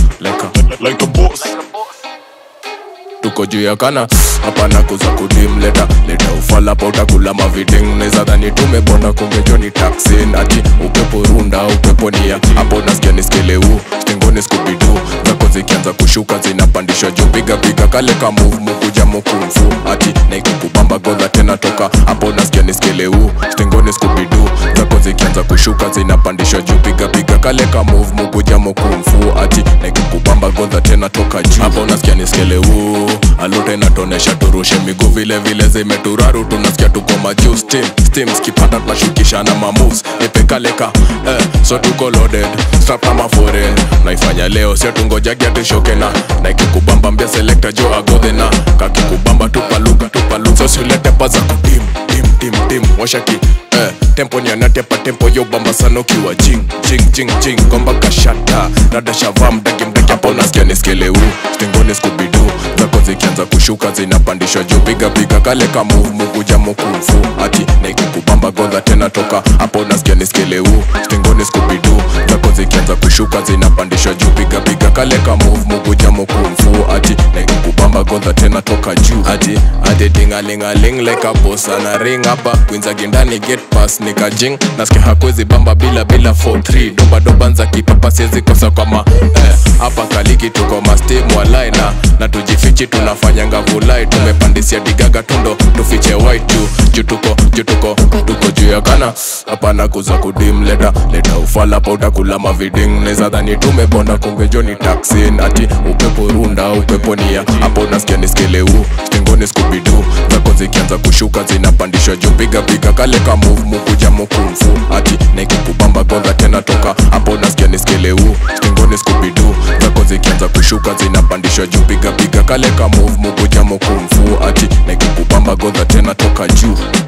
like a, like a boss tuko juu ya kana hapana kuza kudim leta leta ufala pa utakula maviding neza dhani tumebonda kungejoni taksin ati upepo runda upepo nia hapo nasikia niskeleu stingoni skubidu zako zikianza kushuka zinapandishwa juu piga piga kale ka move mukuja mukumfu ati naikukubamba godha tena toka hapo nasikia niskeleu stingoni skubidu zako zikianza kushuka zinapandishwa juu piga piga kale ka move mukuja mukumfu ati naikukubamba godha tena toka juu hapo nasikia niskeleu alute inatonesha turushe miguu vile vile zimeturaru tunasikia tuko majuu steam steam skipata tunashukishana mamoves nipekaleka eh, so tuko loaded strap kama foreign naifanya leo sio tungojagia tushoke na na ikikubamba mbia selector jo agodhe na kakikubamba tupaluka tupaluka so siulete paza kutim tim tim tim washaki eh, tempo ni anatepa tempo yo bamba sana ukiwa jing jing jing jing gomba kashata rada shavaa mdaki mdaki hapo nasikia niskeleu stingoni skubidu zako zikianza kushuka zinapandishwa juu piga piga kale ka move mukuja mukumfu ati naikikubamba godha tena toka hapo nasikia niskeleu stingoni skubidu zako zikianza kushuka zinapandishwa juu piga piga kale ka move mukuja mukumfu ati naikikubamba godha tena toka juu ati ati tingalingaling like a boss ana ring hapa kwinza gindani get pass nikajing nasikia hakwezi bamba bila bila 43 doba doba nza kipapa siwezi kosa kwama eh, hapa kaliki tuko mastim walai na na tujifichi tunafanyanga vulai tumepandisia digaga tundo tufiche white juu juu tuko juu tuko tuko juu ya kana hapana kuza kudim leta leta ufala pa utakula maviding neza dhani tumebonda kumbe joni taksin ati upepo runda upepo nia hapo nasikia niskeleu stingoni skubidu zako zikianza kushuka zinapandishwa juu piga piga kale ka move mukuja mukumfu ati naikikubamba godha tena toka hapo nasikia niskeleu stingoni skubidu zako zikianza kushuka zinapandishwa juu piga piga kale ka move mukuja mukumfu ati naikikubamba godha tena toka juu